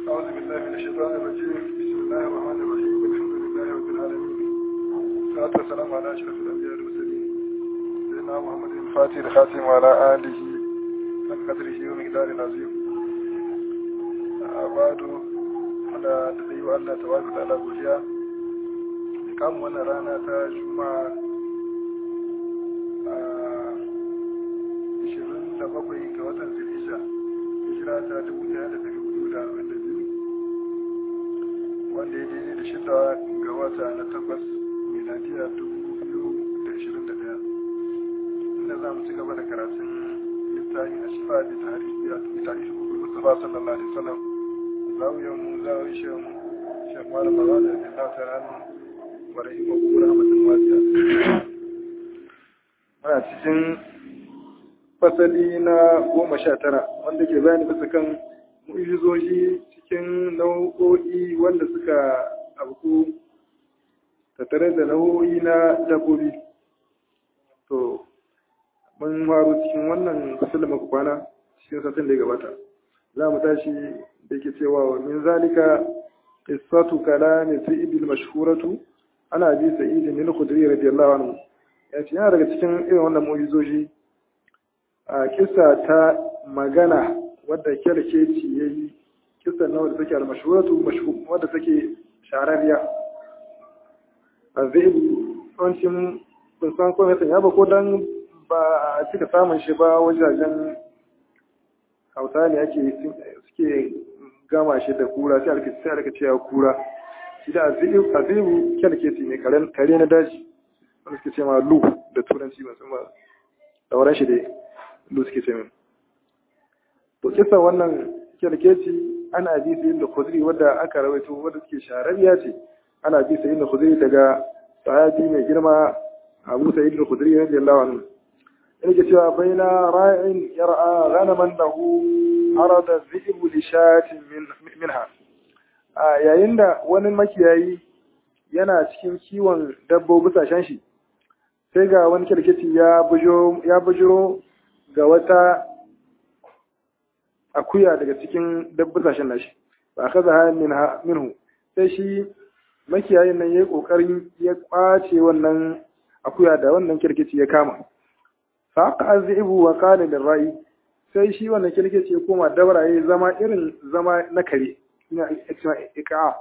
أعوذ بالله من الشيطان الرجيم بسم الله الرحمن الرحيم الحمد لله رب العالمين والصلاة والسلام على أشرف الأنبياء والمرسلين سيدنا محمد الفاتح الخاتم وعلى آله من قدره ومقدار عظيم بعد da da yi wa Allah tabaraka ta'ala godiya da kamun wannan rana ta juma'a a 27 ga watan zulhijja hijira ta 1442 wanda ya daidai da shida ga wata na takwas miladiya 2021 inda za mu ci gaba da karatun littafin a shifa da tarihi a tarihi mustafa sallallahu alaihi wasallam zawiyar mu zawiyar shi mu shi malam ba da bin ta ranu wa rahimahu rahmatul wasiya ana cikin fasali na goma sha tara wanda ke bayani bisa kan mu'ijizoji cikin nau'o'i wanda suka abu tattare da nau'o'i na dabbobi to mun faru cikin wannan fasali maka kwana cikin satin da ya gabata za mu tashi da ke cewa wa min zalika qissatu kalami sayyidil mashhuratu ana bi sayyidin min khudri radiyallahu anhu ya ce yana daga cikin irin wannan mu'ijizoji a kisa ta magana wadda kyarkeci ya yi kisa na wadda take almashuratu wadda take shararriya a zai tsoncin san kome ya ba ko don ba a cika samun shi ba wajajen hausa ne ake suke gama shi da kura sai alka sai alka cewa kura shi da azibu azibu kyarkeci ne kare na daji wanda suke ce ma lu da turanci ban san ba da shi dai da suke ce min to kisa wannan kyarkeci ana bi sayin da khudri wadda aka rawaito wadda suke shararriya ce ana bi sayin da khudri daga sahabi mai girma Abu Sa'id al-Khudri radiyallahu anhu yake cewa baina ra'in yar'a ghanaman lahu arada dhi'bu li shatin minha a yayin da wani makiyayi yana cikin kiwon dabbobi sashen shi sai ga wani kyarkeci ya bujiro ga wata akuya daga cikin dabbasashen nashi ba ka zaha minhu sai shi makiyayin nan ya yi ƙoƙarin ya ƙwace wannan akuya da wannan kirkici ya kama fa ka azibu wa qala lil ra'i sai shi wannan kirkici ya koma dabara ya zama irin zama na kare ina iqa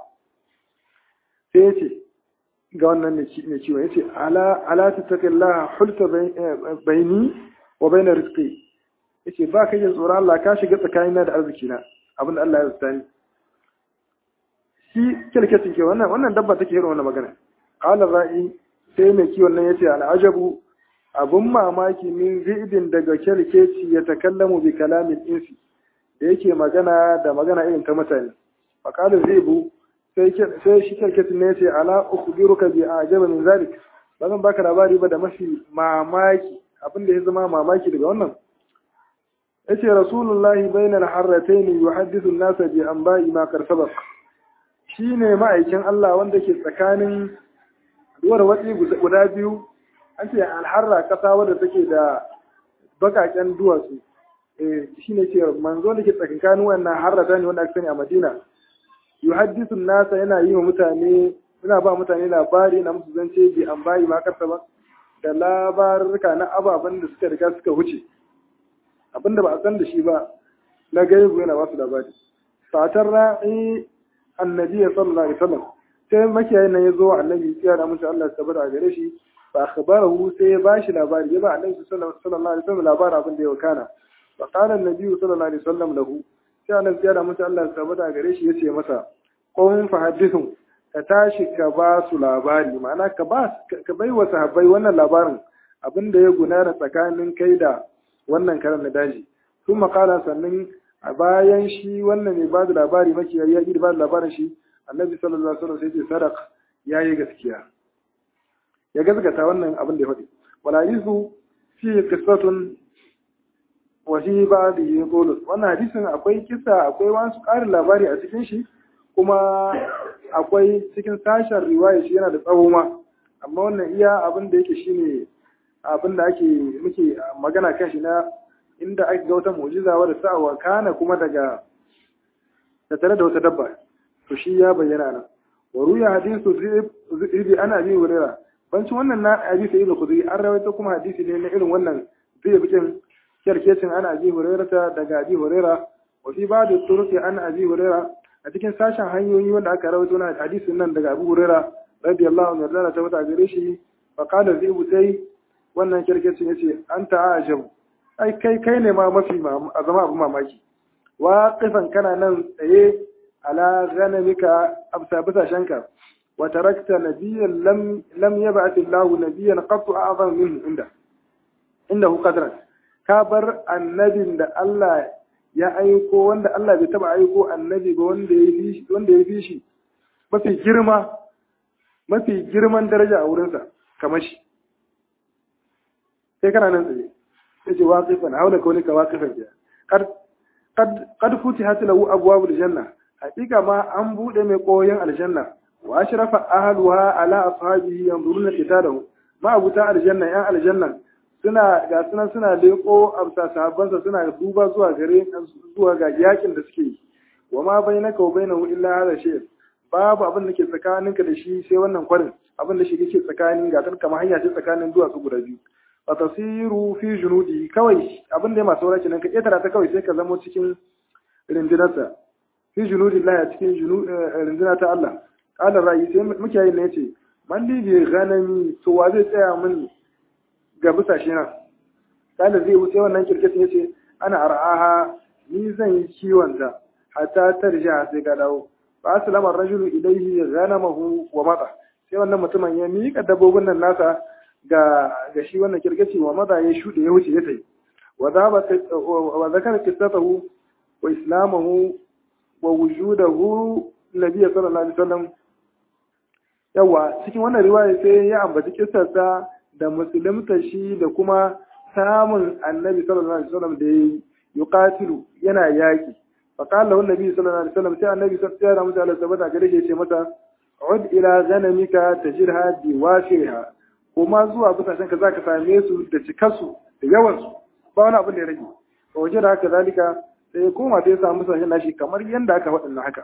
sai ya ce ga wannan mai ciwon ya ce ala ala tattaqillaha hulta baini wa bainar rizqi yace ba ka yin tsoron Allah ka shiga tsakanina da arziki na abin da Allah ya tsani shi kirkecin ke wannan wannan dabba take irin wannan magana qala ra'i sai mai kiwon nan yace al'ajabu abun mamaki min zidin daga kirkeci ya takallamu bi kalamin insi da yake magana da magana irin ta mutane fa qala zibu sai sai shi kirkecin ne yace ala ukhbiruka bi ajaba min zalik ba zan baka labari ba da mafi mamaki abin da ya zama mamaki daga wannan yace rasulullahi bainal harratayn yuhaddithu an-nasa bi anba'i ma kar sabaq shine ma'aikin Allah wanda ke tsakanin duwar watsi guda biyu an ce alharra kasa wadda take da bakaken duwatsu eh shine ce manzo da ke tsakanin wannan harrata ne wanda aka sani a Madina yuhaddithu an-nasa yana yi wa mutane yana ba mutane labari na musu zance bi anba'i ma kar sabaq da labarurka na ababen da suka riga suka wuce abinda ba a san da shi ba na gaibu yana ba su labari fatar ra'i annabi sallallahu alaihi wasallam sai makiyayin nan ya zo annabi ya da mutum Allah tabbata a gare shi fa akhbarahu sai ya ba shi labari ya ba annabi sallallahu alaihi wasallam labarin abin da ya wakana fa qala annabi sallallahu alaihi wasallam lahu sai annabi ya da mutum Allah tabbata a gare shi ya ce masa qum fa hadithun ka tashi ka ba su labari ma'ana ka ba ka bai wa sahabbai wannan labarin abin da ya gudana tsakanin kai da wannan karan na daji sun makala sannan a bayan shi wannan mai ba da labari maki ya yi ba da labarin shi annabi sallallahu alaihi wasallam sai ce sadaq ya yi gaskiya ya gaskata wannan abin da ya faɗi wala yisu fi qissatun wa fi ba'di qulus wannan hadisin akwai kisa akwai wasu ƙarin labari a cikin shi kuma akwai cikin sashen riwaya shi yana da tsawo ma amma wannan iya abin da yake shine abin da ake muke magana kan shi na inda ake ga wata mu'jiza wadda ta wakana kuma daga da tare da wata dabba to shi ya bayyana nan wa ruya hadisu zibi ana abi hurera bancin wannan na abi sai da kudri an rawaito kuma hadisi ne na irin wannan zai bikin kyarkecin ana abi hurera ta daga abi hurera wa fi ba'd turuqi an abi hurera a cikin sashen hanyoyi wanda aka rawaito na hadisin nan daga abu hurera radiyallahu anhu da ta wata gare shi fa qala zibu sai wannan kyarkecin yace anta ajabu ai kai kai ne ma mafi a zama abu mamaki wa kifan kana nan tsaye ala ghanamika absa bisashenka wa tarakta nabiyyan lam lam yab'ath Allahu nabiyyan qattu a'zam minhu inda indahu qadran ka bar annabin da Allah ya aiko wanda Allah bai taba aiko annabi ba wanda ya fi wanda ya fi shi mafi girma mafi girman daraja a wurinsa kamar shi sai kana nan tsaye yace waqifan haula kaunika waqifan ya qad qad qad futihat lahu abwabul janna hakika ma an bude mai koyon aljanna wa ashrafa ahluha ala ashabihi yanzuruna qitadahu ma abuta aljanna yan aljanna suna ga suna suna leko amsa sahabbansa suna duba zuwa gare zuwa ga yakin da suke yi wa ma bainaka wa bainahu illa hadha shay babu abin da ke tsakaninka da shi sai wannan kwarin abin da shi yake tsakanin ga kamar hanya ce tsakanin duwatsu guda biyu fa tasiru fi junudi kawai abin da ya masu wurace nan ka ketara ta kawai sai ka zamo cikin rindinarsa fi junudi Allah cikin rindina ta Allah qala ra'yi sai muke yin ne yace man li bi ghanami to wa zai tsaya min ga busashe nan qala zai wuce wannan kirkitin yace ana ar'aha ni zan yi kiwon ta hatta tarja sai ka dawo fa aslama ar-rajulu ilayhi ghanamahu wa mata sai wannan mutumin ya miƙa dabbobin nan nasa ga ga shi wannan kirgaci wa maza ya shuɗe ya wuce ya tafi wa zakar qissatahu wa islamahu wa wujudahu nabiyyi sallallahu alaihi wasallam yawa cikin wannan riwaya sai ya ambaci kissarsa da musulunta shi da kuma samun annabi sallallahu alaihi wasallam da yayi yuqatilu yana yaki fa qala lahu annabi sallallahu alaihi wasallam sai annabi sallallahu alaihi wasallam tabbata gare shi ya ce masa ud ila ghanamika tajirha biwashiha kuma zuwa busashen ka zaka same su da cikarsu da yawansu ba wani abin da ya rage ba waje da haka zalika sai ya koma sai ya samu busashen nashi kamar yadda aka faɗin haka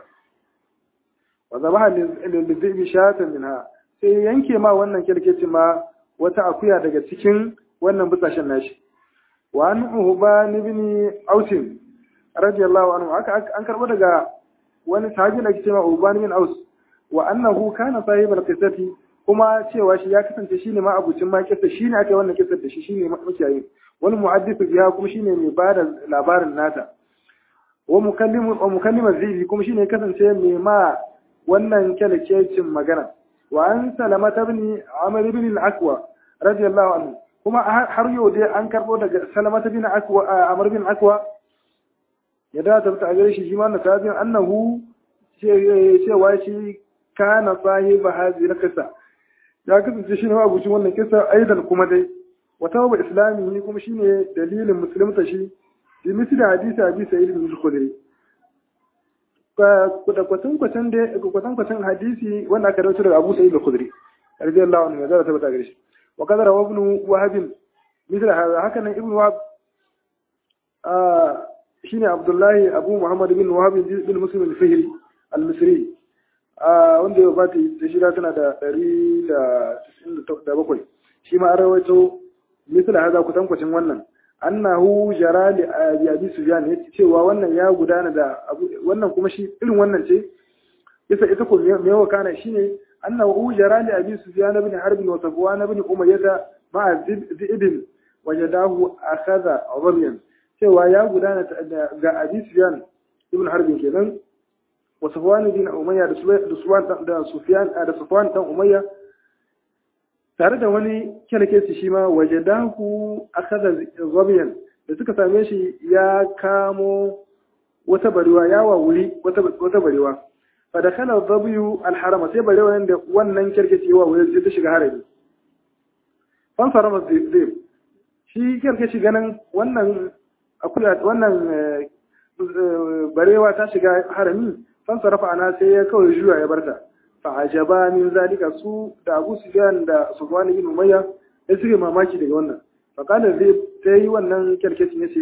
wa zabaha lizibi shatan minha sai ya yanke ma wannan kirkeci ma wata akuya daga cikin wannan busashen nashi wa an uban ibn ausin radiyallahu anhu haka an karbo daga wani sahabi da ke cewa uban ibn aus wa annahu kana sahibul qissati kuma cewa shi ya kasance shine ma abucin ma kissa shine aka yi wannan kissa da shi shine makiyayin wani muhaddithu biya kuma shine mai bada labarin nata wa mukallimu wa mukallima zibi kuma shine kasance mai ma wannan kyalkecin magana wa an salama ibn amr ibn al-aqwa radiyallahu anhu kuma har yau dai an karbo daga salama ibn aqwa amr ibn aqwa ya da ta ta gare shi shi ma na sabin annahu cewa shi kana sahiba hadhihi al-qissa ya kasance shi ne abucin wannan kisa aidan kuma dai wata wa islami kuma shine dalilin musulunta shi bi misli hadisi abi sa'id bin khudri da kwatan kwatan da kwatan kwatan hadisi wanda aka rawaito daga Abu Sa'id al-Khudri radiyallahu anhu ya zara tabbata gare shi wa kadara wa ibn Wahab misli hada haka nan ibn Wahab shine Abdullahi Abu Muhammad bin Wahab bin Muslim al-Fihri al-Misri wanda ya bata da shida tana da ɗari da bakwai shi ma an rawaito misali haza kutankwacin wannan annahu jara li abi sufyan yace cewa wannan ya gudana da wannan kuma shi irin wannan ce isa ita ko me yawa kana shine annahu jara li abi sufyan ibn harb wa safwan ibn umayyah ma'a zibin wajadahu akhadha rabiyan cewa ya gudana ga abi sufyan ibn harb kenan wa safwan ibn umayyah da sufyan da sufyan da safwan dan umayyah tare da wani kyalkeci shi ma waje dahu akaza zabiyan da suka same shi ya kamo wata barewa ya wawuri wata barewa fa da kana zabiyu alharama sai barewa da wannan kyalkeci ya wawuri sai ta shiga harami fan sarama zai shi kyalkeci ganin wannan akuya wannan barewa ta shiga harami fan sarafa ana sai ya kawai juya ya barta fa'ajaba min zalika su da Abu Sufyan da Sufwan ibn Umayya sai suke mamaki daga wannan fa kana zai sai wannan kyarkecin yace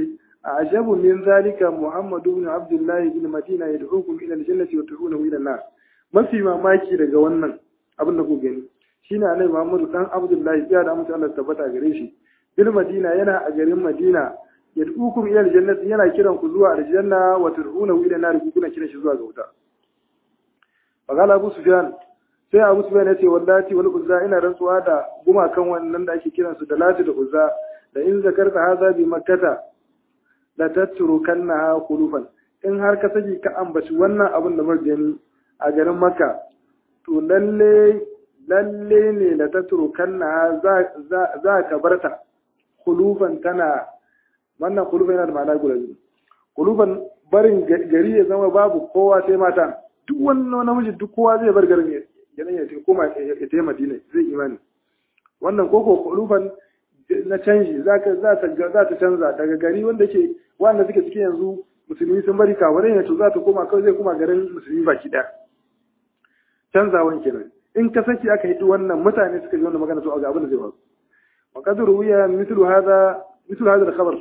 ajabu min zalika muhammadu ibn abdullahi ibn madina yad'ukum ila al-jannati wa tad'unahu ila an-nar mafi mamaki daga wannan abin da ku gani shine annabi muhammadu dan abdullahi ya da mutum Allah tabbata gare shi bil madina yana a garin madina yad'ukum ila al-jannati yana kiran ku zuwa aljanna wa tad'unahu ila an-nar ku kuna kiran shi zuwa ga wuta faqala abu sufyan sai abu sufyan ya ce wallahi wal uzza ina rantsuwa da gumakan wannan da ake kiransu da lati da uzza da in zakarta haza bi makkata la tatrukannaha khulufan in har ka saki ka ambaci wannan abin da muka gani a garin makka to lalle lalle ne la tatrukannaha za za ka barta khulufan tana wannan khulufan yana da ma'ana guda biyu khulufan barin gari ya zama babu kowa sai mata duk wannan namiji duk kowa zai bar garin ya ya koma ya tafi madina zai imani wannan koko khulufan na canji za ta canza daga gari wanda ke wanda suke cikin yanzu musulmi sun bari kawarai ne to za ta koma kawai zai koma garin musulmi baki ɗaya canzawan kenan in ka saki aka yi wannan mutane suka ji wannan magana to ga abin da zai faru wa qad ruwiya mithlu hadha mithlu hadha al-khabar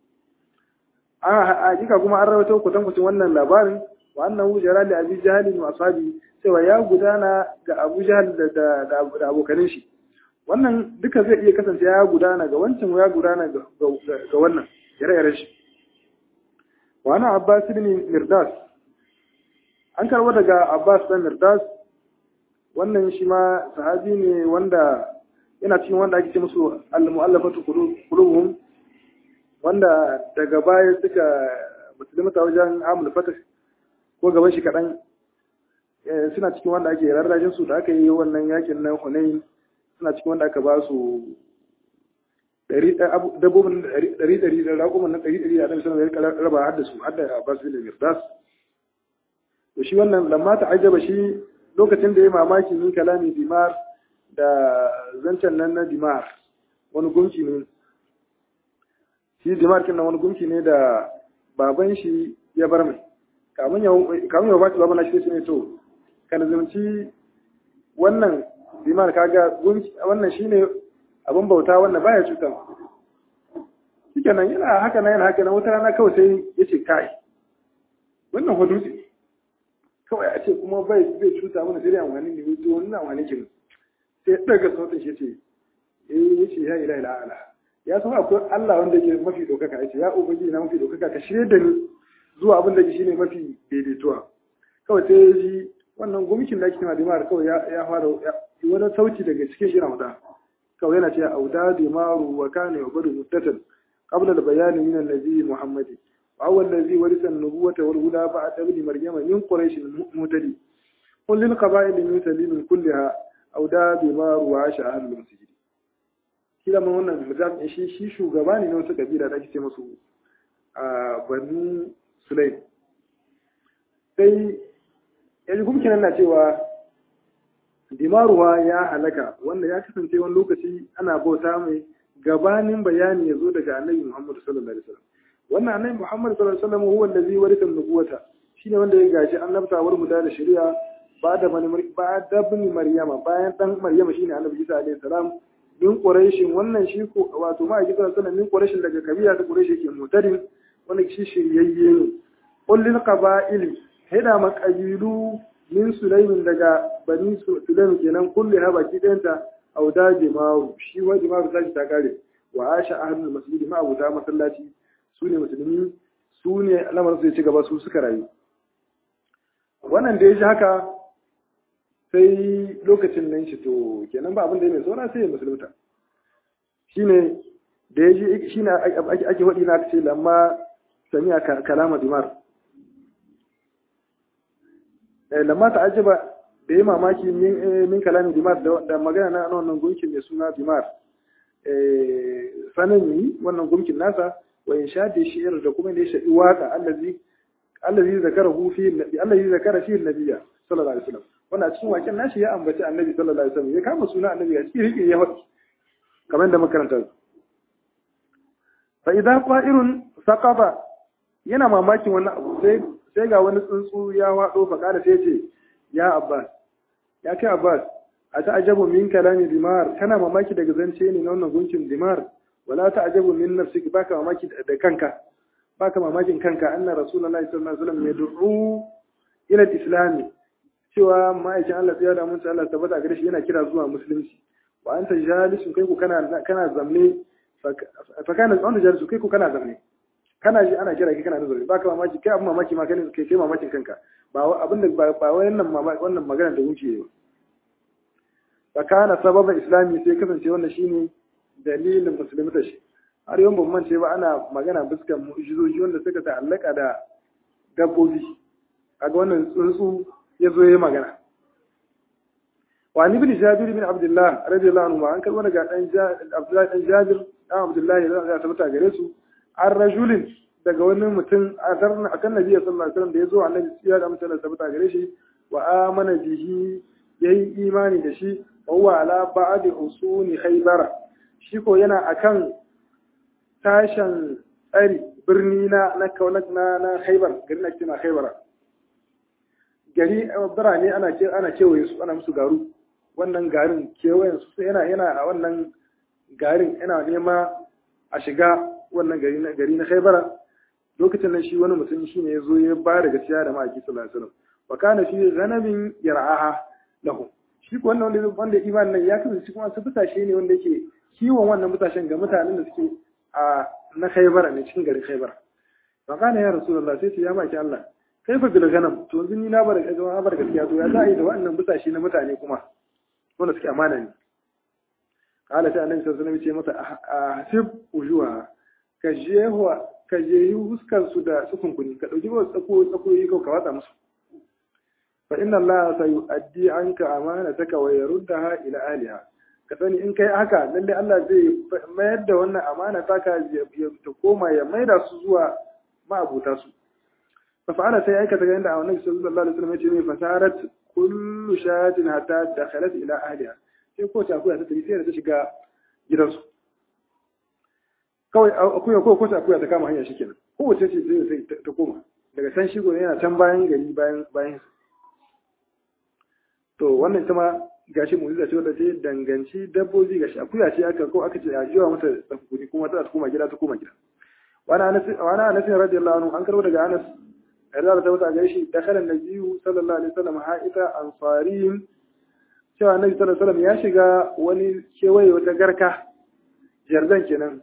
a hakika kuma an rawaito kwatankwacin wannan labarin wa annahu jara li abi jahl wa ashabi cewa ya gudana ga abu jahl da da abokanin shi wannan duka zai iya kasance ya gudana ga wancan ya gudana ga wannan ire-iren shi wani abbas ibn mirdas an karbo daga abbas dan mirdas wannan shi ma sahabi ne wanda yana cikin wanda ake ce musu al-mu'allafatu qulubuhum wanda daga baya suka musulmata wajen amul fatah ko gaban shi kaɗan suna cikin wanda ake rarrajin su da aka yi wannan yakin na hunain suna cikin wanda aka ba su dabbobin ɗari ɗari da raƙuman na ɗari ɗari a ɗan sanar da raba har da su har da abbas bin mirdas to shi wannan lamma ta ajaba shi lokacin da ya mamaki min kalami dimar da zancen nan na dimar wani gunki ne shi dimar kin wani gunki ne da baban shi ya bar mai kamun ya ba shi baban na shi ne to kana zumci wannan dimar kaga wannan shine abin bauta wanda baya cuta shikenan yana haka na yana haka na wata rana kawai sai ya ce kai wannan hudusi kawai a ce kuma bai bai cuta mana sai dai amfani ne to wannan amfani kin sai daga sautin shi ce eh yace ya ila ila ala ya san akwai Allah wanda yake mafi dokaka yace ya ubangiji na mafi dokaka ka shirye da ni zuwa abin da shine mafi daidaituwa kawai sai ya ji wannan gumikin da ake kima dimar kawai ya fara wani sauti daga cikin shi na wuta kawai yana cewa auda dimaru wa kana yubadu muddatan qabla al-bayan min an-nabi Muhammad wa huwa allazi warisa an-nubuwata wal huda ba'da ibn maryama min quraish mutadi qul lil qaba'il min salim kullaha auda dimaru wa asha ahlul masjid kila man wannan mutum shi shi shugaba ne na wasu kabila da ake ce musu a banu sulaim sai yanzu kuma kenan na cewa dimaruwa ya halaka wanda ya kasance wani lokaci ana bauta mai gabanin bayani ya zo daga annabi Muhammad sallallahu alaihi wasallam wannan annabi Muhammad sallallahu alaihi wasallam huwa allazi warisa nubuwata shine wanda ya gaji annabta war mu da shari'a ba da bani ba da bani maryama bayan dan maryama shine annabi Isa alaihi salam min quraishin wannan shi ko wato ma Isa sallallahu alaihi min quraishin daga kabila ta quraishi ke mutadin wannan shi shiryayye ne qul lil qaba'ili hida maqabilu min sulaimin daga bani sulaimin kenan kulli ha baki ɗayanta auda jimawu shi wa jimawu ta ta kare wa asha ahlul masjid ma abuta masallaci su ne musulmi su ne lamarin su ya ci gaba su suka rayu wannan da ya ji haka sai lokacin nan shi to kenan ba abin da ya mai saura sai ya musulunta shine da ya ji shine ake waɗi na ce lamma sami'a kalama dimar lamma ta ajiba da yi mamaki min kalami dimar da magana na wannan gunkin mai suna dimar sananni wannan gunkin nasa wa in sha da shi'ir da kuma da ya shaɗi waka allazi allazi zakara hu fi nabi allazi zakara fi nabiyya sallallahu alaihi wasallam wannan cikin waken nashi ya ambaci annabi sallallahu alaihi wasallam ya kama suna annabi a cikin rike ya faɗi kamar da makaranta fa idan qa'irun saqaba yana mamakin wannan abu sai sai ga wani tsuntsu ya waɗo faƙa sai ce ya abbas ya kai abbas a ta ajabu min kalami dimar kana mamaki daga zance ne na wannan gunkin dimar wala ta ajabu min nafsiki baka mamaki da kanka baka mamakin kanka anna rasulullahi sallallahu alaihi wasallam yad'u ila al-islam cewa ma'aikin Allah ya da mun Allah tabbata gare shi yana kira zuwa musulunci wa anta jalisun kai ku kana kana zamne fa kana anta jalisun kai ku kana zamne kana ji ana kira kai kana nazari baka mamaki kai abin mamaki ma kai kai mamakin kanka ba abin da ba wannan wannan magana da wuce ba fa kana sababan islami sai kasance wannan shine dalilin musulmi shi har yawan ban mance ba ana magana fuskan mu'jizoji wanda suka ta'allaka da dabbobi kaga wannan tsuntsu ya zo ya magana wa ni bin jabir bin abdullah radiyallahu anhu an kalma daga dan abdullah dan jabir dan abdullah ya tabbata gare su an rajulin daga wani mutum a tarna akan nabi sallallahu alaihi wasallam da ya zo annabi ya da mutane tabbata gare shi wa amana bihi yayi imani da shi wa huwa ala ba'd usuni khaybara shi ko yana akan tashan tsari birni na na kaunak na na khaybar garin ake na khaybara gari birane ana ce ana kewaye su ana musu garu wannan garin kewayen su yana yana a wannan garin yana nema a shiga wannan gari na gari na Khaibara lokacin nan shi wani mutum shine ya zo ya ba da gaskiya da ma'aiki sallallahu alaihi wasallam wa kana fi ghanamin yar'aha lahu shi ko wannan wanda wanda iman nan ya kasance kuma su fitashe ne wanda yake kiwon wannan fitashen ga mutanen da suke a na Khaibara ne cikin garin Khaibara fa kana ya rasulullah sai ya maki Allah kaifa bil ghanam to yanzu ni na bar na bar gaskiya to ya za a yi da wannan fitashe na mutane kuma wanda suke amana ne قال ta annabi sallallahu alaihi wasallam ce masa hasib ujuha ka jehuwa ka jehi huskar su da sukunkuni ka dauki wasu tsako tsakoyi ka watsa musu fa inna allaha sayu'addi anka amanataka wa yaruddaha ila aliha ka sani in kai haka lalle Allah zai mayar da wannan amana taka ta koma ya maida su zuwa ma'abuta su fa fa'ala sai aikata ga inda annabi sallallahu alaihi wasallam ya ce mai fasarat kullu shatin hatta dakhalat ila ahliha sai ko ta akuya ta tafi sai da ta shiga gidansu kawai akuya ko ko ta akuya ta kama hanya shikenan ko wace ce sai ta koma daga can shi gona yana can bayan gari bayan bayan to wannan ita ma gashi mu'jiza ce wadda ta danganci dabbobi gashi akuya ce aka ko aka ce a jiwa mata tsakuri kuma ta koma gida ta koma gida wani anas wani anas radiyallahu anhu an karbo daga anas yarda da tabbata gare shi dakhala nabiyyu sallallahu alaihi wasallam ha'ita ansariyin cewa annabi sallallahu alaihi ya shiga wani kewaye wata garka jardan kenan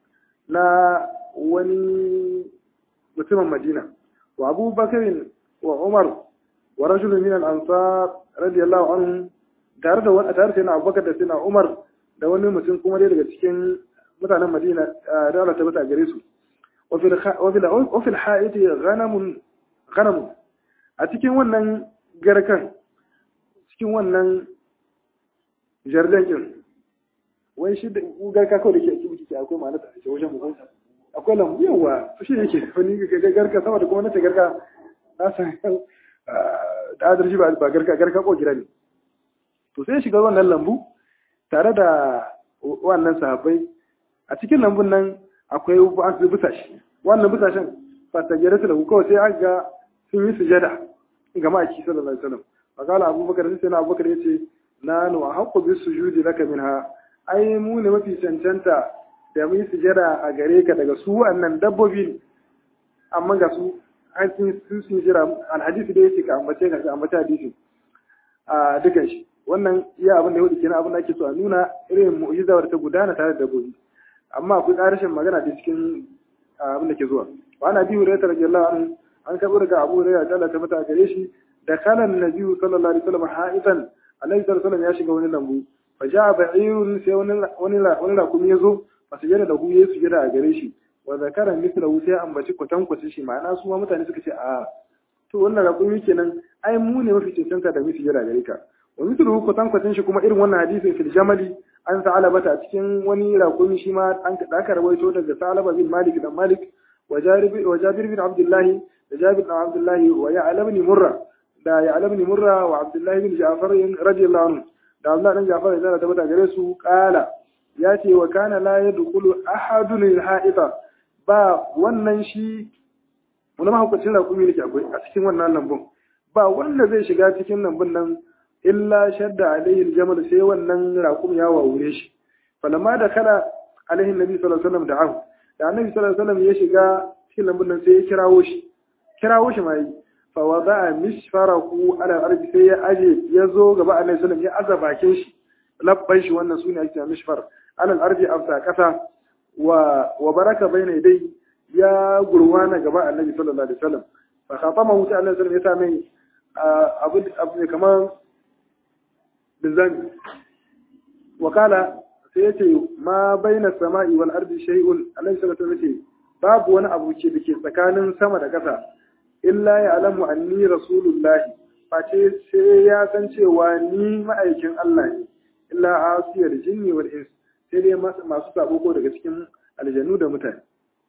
na wani mutumin Madina wa Abu Bakr wa Umar wa rajulun min al-ansar radiyallahu anhu tare da wani tare da Abu Bakar da Sina Umar da wani mutum kuma dai daga cikin mutanen Madina da Allah ta bata gare su wa fil wa fil ha'iti ghanamun ghanamun a cikin wannan garkan cikin wannan jardin din wai shi da garka kawai da ke ake miki akwai ma'ana ta ce wajen mu akwai lambu yawa shi ne yake wani garka sama da kuma nace garka na san da adarji ba garka garka ko gida ne to sai shiga wannan lambu tare da wannan sahabbai a cikin lambun nan akwai wasu busashi wannan busashen fasagere su lahu kawai sai aka ga sun yi sujada ga ma'aiki sallallahu alaihi wasallam fakala abubakar sai na abubakar ya ce na nu a haƙƙo bi sujudi laka minha ai mu ne mafi cancanta da mu yi sujada a gare ka daga su wannan dabbobi ne amma ga su an sun sun jira alhadisi da yake ka ambace ka ambace hadisi a dukan shi wannan iya abin da yake kenan abin da ake so a nuna irin mu'jiza da ta gudana tare da dabbobi amma akwai ƙarashin magana da cikin abin da ke zuwa wa ana biyu da radiyallahu anhu an karɓo daga Abu Hurairah da Allah ta mata gare shi da kalan nabiyyu sallallahu alaihi wasallam ha'itan Annabi sallallahu alaihi ya shiga wani lambu fa ja'a ba'irun sai wani wani wani rakumi yazo fa sujada da hu yayi sujada a gare shi wa zakara mithlahu sai ambaci kwatan kwatin shi ma'ana su ma mutane suka ce a to wannan rakumi kenan ai mu ne mafi cancanta da mu sujada gare ka wa mithluhu kwatan kwatin shi kuma irin wannan hadisin fil jamali an sa'alaba ta cikin wani rakumi shi ma an da aka rawaito daga sa'alaba bin malik da malik wa jabir bin abdullahi da jabir bin abdullahi wa ya'lam bin murra da ya'lam bin murra wa abdullahi bin ja'far radiyallahu anhu da Allah dan Ja'far da ta bata gare su kala ya ce wa kana la yadkhulu ahadun al-ha'ita ba wannan shi wani mahaukacin rakumi ne akwai a cikin wannan lambun ba wanda zai shiga cikin lambun nan illa shadda alaihi aljamal sai wannan raƙum ya wawure shi falamma da kala alaihi nabi sallallahu alaihi wasallam da ahu da annabi sallallahu alaihi wasallam ya shiga cikin lambun nan sai ya kirawo shi kirawo shi ma yi fa wada'a mishfarahu ala ardi sai ya aje ya zo gaba annabi sallallahu ya aza bakin shi labban shi wannan sune ake mishfar ala ardi afsa kasa wa wa baraka bayna dai ya gurwana gaba annabi sallallahu alaihi wasallam fa khatamahu ta annabi sallallahu ya sa mai abu abu kamar bizani wakala sai ya ce ma baina sama'i wal ardi shay'un annabi sallallahu alaihi wasallam babu wani abu ke da ke tsakanin sama da ƙasa illa ya alamu anni rasulullahi face sai ya san cewa ni ma'aikin Allah ne illa asiyar jinni wal ins sai dai masu sabo ko daga cikin aljanu da mutane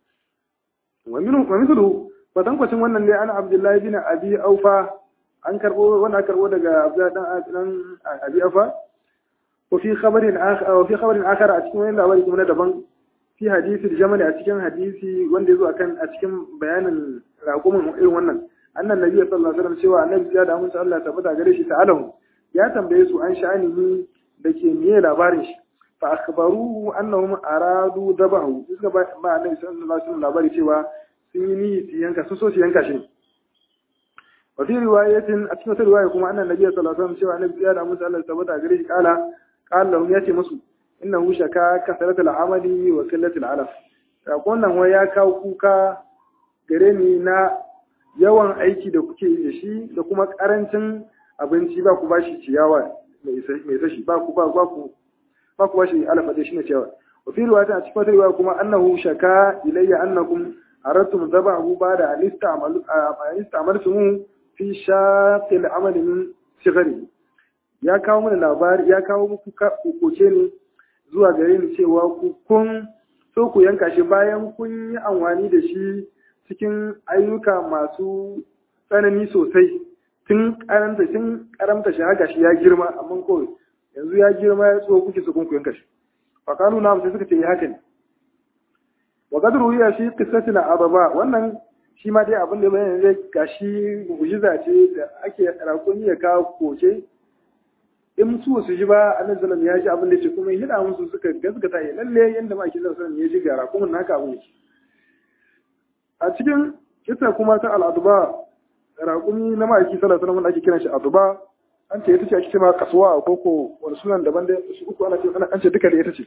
wa minhu wa mithlu kwatankwacin wannan ne ana abdullahi bin abi aufa an karbo wannan karbo daga abdullahi dan abi aufa وفي خبر آخر وفي خبر آخر أتكلم إلا أولي كمنا دبان في حديث الجمل أتكلم حديث وندي زو أكن أتكلم بيان رقم إيه ونن أن النبي صلى الله عليه وسلم سوى النبي زيادة أمس الله تبدا غريش تعالهم يا تنبيسوا عن شأنه دكي مية لابارش فأخبروه أنهم أرادوا ذبحه إذا ما النبي صلى الله عليه وسلم لابارش سوى سيني سيانكا سوسو سيانكا شيء وفي رواية أتكلم رواية كما أن النبي صلى الله عليه وسلم سوى النبي زيادة أمس الله تبدا غريش قال قال لهم ياتي مسو انه شكا كثرة العمل وقلة العلف wannan wai ya kawo kuka gare ni na yawan aiki da kuke yi da shi da kuma karancin abinci ba ku ba shi ciyawa mai sashi ba ku ba ku ba ku ba shi alafa da shi na ciyawa wa fi riwaya a cikin riwaya kuma annahu shaka ilayya annakum aradtum dhabahu ba'da an ista'malu an ista'maltum fi shaqil amali min sigari ya kawo mana labari ya kawo muku koke ne zuwa gare ni cewa ku kun so ku yanka shi bayan kun yi amfani da shi cikin ayyuka masu tsanani sosai tun karanta tun karamta shi haka shi ya girma amma ko yanzu ya girma ya tso kuke so kun ku yanka shi fa kanu na sai suka ce haka ne wa qadru ya fi qissati al-adaba wannan shi ma dai abin da bayan zai gashi mu'jiza ce da ake rakuni ya kawo koke in su su ji ba annabi sallallahu ya ji abin da ce kuma hida musu suka gaskata ya lalle yanda ma ake sallallahu ya ji gara kuma naka abin yake a cikin kisa kuma ta al'aduba raƙumi na ma'aiki sallallahu alaihi wasallam ake kiran shi aduba an ce ita ce ake cewa kasuwa ko ko wani sunan daban da su uku ana ce an ce duka da ita ce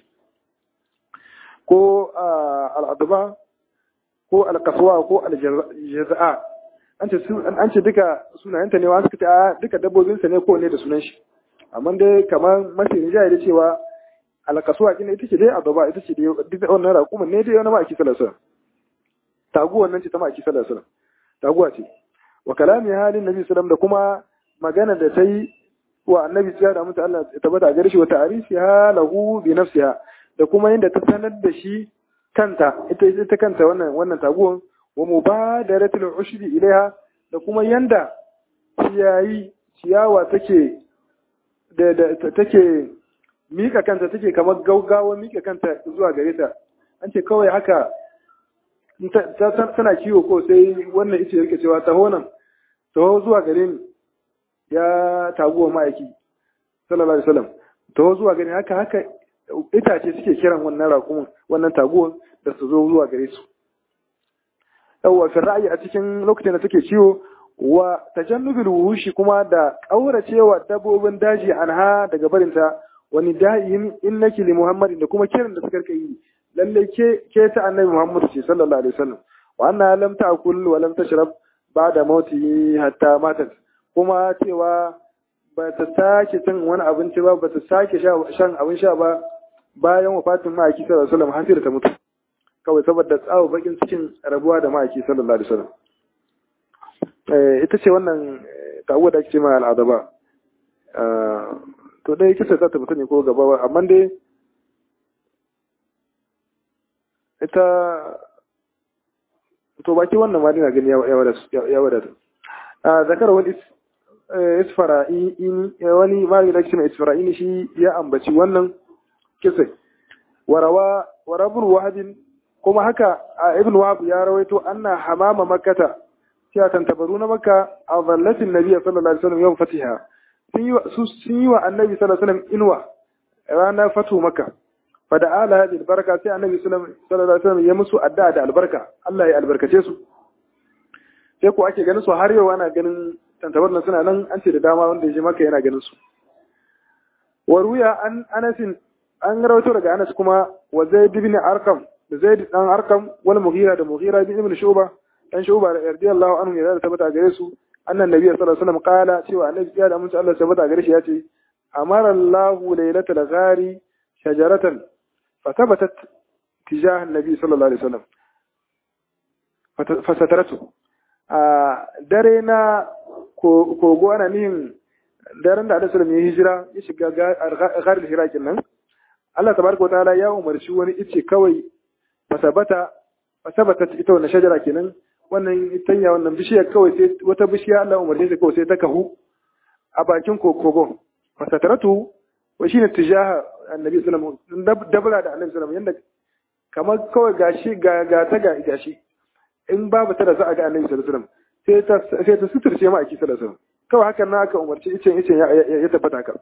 ko al'aduba ko al-kasuwa ko al-jaza'a an ce an ce duka sunayenta ne wa suka ce a duka dabbobinsa ne ko ne da sunan shi amma dai kamar mafi rinjaye da cewa alkasuwa kin ita ce dai adoba ita ce dai duk wannan raƙumin ne dai wani ma'aiki sallallahu alaihi taguwan nan ce ta ma'aiki sallallahu alaihi taguwa ce wa kalami halin nabi sallallahu da kuma magana da ta yi wa annabi ya da mutu Allah ta bada gare shi wa ta'rifiha lahu bi nafsiha da kuma yadda ta sanar da shi kanta ita ita kanta wannan wannan taguwan wa mubadaratul ushri ilaiha da kuma yanda ciyayi ciyawa take da take mika kanta take kamar gaugawa mika kanta zuwa gare ta an ce kawai haka tana kiwo ko sai wannan ita yake cewa taho nan taho zuwa gare ni ya taguwa ma'aiki sallallahu alaihi wasallam taho zuwa gare haka haka itace suke kiran wannan raƙumin wannan taguwan da su zo zuwa gare su yawwa fi ra'ayi a cikin lokacin da take ciwo wa tajannubil wuhushi kuma da kauracewa dabbobin daji anha daga barinta wani da'in innaki li muhammadin da kuma kiran da suka yi lalle ke ke ta annabi muhammad ce sallallahu alaihi wasallam wa anna lam ta'kul wa lam tashrab ba'da mauti hatta matat kuma cewa ba ta sake cin wani abinci ba ba ta sake shan abin sha ba bayan wafatin ma'aiki sallallahu alaihi wasallam har sai ta mutu kawai saboda tsawo bakin cikin rabuwa da ma'aiki sallallahu alaihi wasallam ita ce wannan ta'uwa da ake ce ma al'adaba to dai kisa za ta fita ne ko gaba ba amma dai ita to baki wannan ma dina gani ya wadata a zakar wani isfara'ini wani malami da ake ce ma isfara'ini shi ya ambaci wannan kisa warawa warabun wahadin kuma haka a ibn wahab ya rawaito anna hamama makkata cewa tantabaru na makka a zallatin nabiya sallallahu alaihi wasallam yawan fatiha sun yi wa annabi sallallahu alaihi wasallam inuwa ranar fatu makka fa da ala bil baraka sai annabi sallallahu alaihi wasallam ya musu addu'a da albarka Allah ya albarkace su sai ko ake ganin su har yau ana ganin tantabar nan suna nan an ce da dama wanda ya je maka yana ganin su wa ruya an anasin an rawaito daga Anas kuma wa Zaid ibn Arqam da Zaid dan Arqam wal Mughira da Mughira ibn Shuba dan Shuba radiyallahu anhu ya da tabbata gare su annan nabi sallallahu alaihi wasallam kala cewa annabi ya da mun Allah tabbata gare shi yace amara Allahu laylatal ghari shajaratan fathabatat tijah annabi sallallahu alaihi wasallam fasataratu a dare na kogo ana nihin daren da Alaihi wasallam ya hijira ya shiga gharin hira kenan Allah tabaraka wataala ya umarci wani ice kawai fasabata fasabata ita wannan shajara kenan wannan itanya wannan bishiya kawai sai wata bishiya Allah umarce ta kawai sai ta kahu a bakin kogon fasataratu wa shine tijaha annabi sallallahu alaihi wasallam dabra da annabi sallallahu alaihi wasallam yanda kamar kawai gashi ga ga ta ga gashi in babu ta da za a ga annabi sallallahu alaihi wasallam sai ta sai ta suturce ma aki sallallahu alaihi wasallam kawai hakan na aka umarci icen icen ya tabbata haka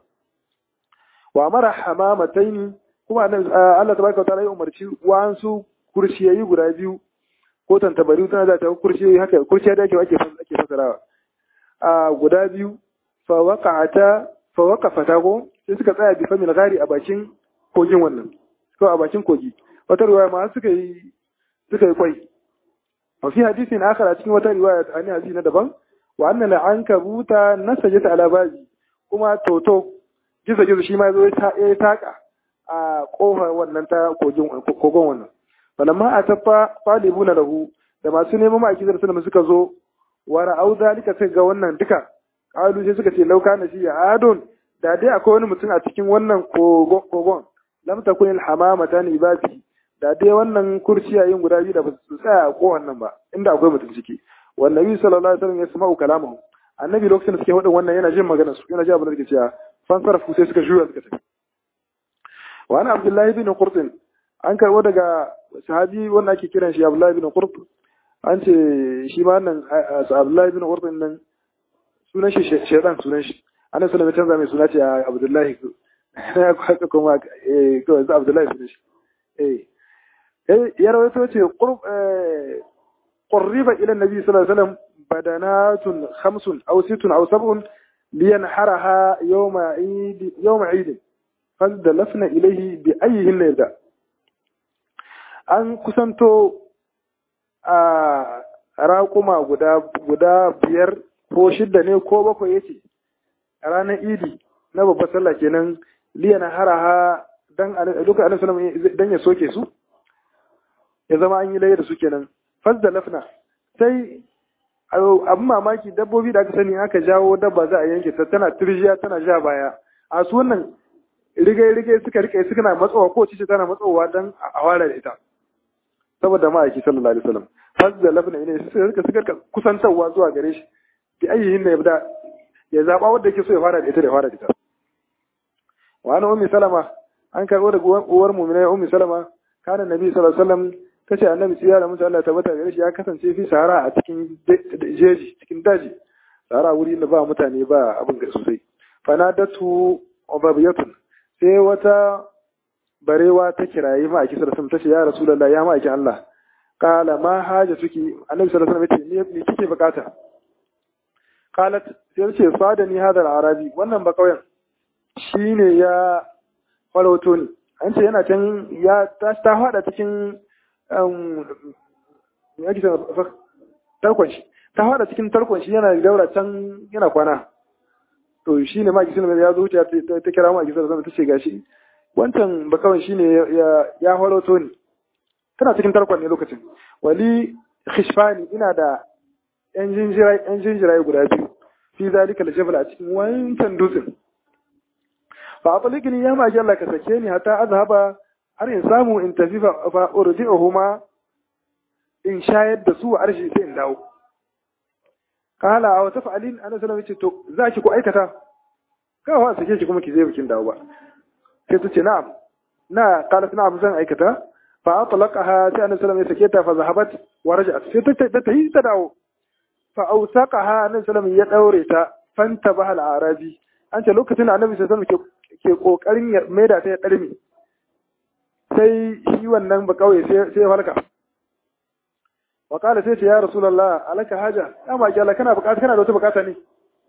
wa amara hamamataini kuma Allah tabaraka ta'ala ya umarci wasu kurciyayi guda biyu ko tantabaru tana da ta kurciyayi haka kurciya da ake ake ake fasarawa a guda biyu fa waqa'ata fa waqafata ko sai suka tsaya bi famil gari a bakin kogin wannan ko a bakin kogi wata riwaya ma suka yi suka yi kwai a fi hadisin akhar a cikin wata riwaya a ne hadisi na daban wa anna al-ankabuta nasajat ala babi kuma toto gizo gizo shi ma zo ya taka a kofar wannan ta kogin kogon wannan falamma a tafa falibuna lahu da masu neman ma'aiki da sunan suka zo wa ra'au zalika sai ga wannan duka kalu sai suka ce lauka na shi adon da dai akwai wani mutum a cikin wannan kogon lam takun al-hamamatan ibadi da dai wannan kurciyayin guda biyu da ba su tsaya a kowan nan ba inda akwai mutum ciki wannan nabi sallallahu alaihi wasallam ya sama'u kalamahu annabi lokacin da suke hudin wannan yana jin magana su yana jin abin da suke cewa fansarfu sai suka juya suka tafi wa ana abdullahi bin qurtin an karbo daga sahabi wanda ake kiran shi abdullahi bin qurt an ce shi ma nan abdullahi bin qurtin nan sunan shi shaytan sunan shi ana sallama canza mai suna ce abdullahi ya kwaka kuma eh kawai abdullahi sunan shi eh ya rawaito ce qurb قرب إلى النبي صلى الله عليه وسلم بدنات خمس أو ست أو سبع لينحرها يوم عيد يوم عيد فدلفنا إليه بأيهن يبدأ an kusanto a raƙuma guda guda biyar ko shidda ne ko bakwai yace a ranar idi na babbar sallah kenan liyana haraha dan duka annabi sallallahu dan ya soke su ya zama an yi laye da su kenan fasda lafna sai abin mamaki dabbobi da aka sani aka jawo dabba za a yanke ta tana turjiya tana ja baya a su wannan rigai-rigai suka rike suka na matsowa ko cice tana matsowa don a ware da ita saboda ma'aiki sallallahu alaihi wasallam fasda lafna ne suka suka kusantarwa zuwa gare shi bi ayyihin da yabda ya zaba wanda yake so ya fara da ita da fara da ita wa ana ummi salama an karbo daga uwar mu'mina ummi salama kana nabi sallallahu alaihi wasallam ta ce annabi tsira da mutu Allah tabbata gare shi ya kasance fi sahara a cikin jeji cikin daji sahara wuri da ba mutane ba abin ga sosai fanadatu ubabiyatun sai wata barewa ta kirayi ma aki sallallahu alaihi ta ce ya rasulullahi ya ma aki Allah qala ma haja tuki annabi sallallahu alaihi wasallam ya ce me kike bukata qalat sai ce sadani hadal arabi wannan ba kauyen shine ya farauto ni an ce yana can ya ta hada cikin yake tarkon shi ta fada cikin tarkon shi yana daura can yana kwana to shi ne maki sinima ya zo wuce ta kira maki sinima ta ce gashi wancan bakawan shi ne ya horoto ni tana cikin tarkon ne lokacin wali khishfani ina da yan jinjirai guda biyu fi zalika da jabal a cikin wancan dutsen fa atlikini ya maki Allah ka sake ni hatta azhaba har in samu in tafi fa urdi'uhuma in shayar da su a arshi sai in dawo kala wa taf'alin ana sallama ce to za ki ku aikata ka wa sake ki kuma ki zai bikin dawo ba sai ta ce na'am na kala na'am zan aikata fa atlaqaha sai annabi sallallahu alaihi sake ta fa zahabat wa raja'at sai ta ta yi ta dawo fa awsaqaha annabi sallallahu ya daure ta fanta bahal arabi an ce lokacin da annabi sallallahu alaihi ke kokarin ya maida ta ya darmi sai shi wannan ba kauye sai sai halka wa qala sai ce ya rasulullah alaka haja amma ki Allah kana bukata kana da wata bukata ne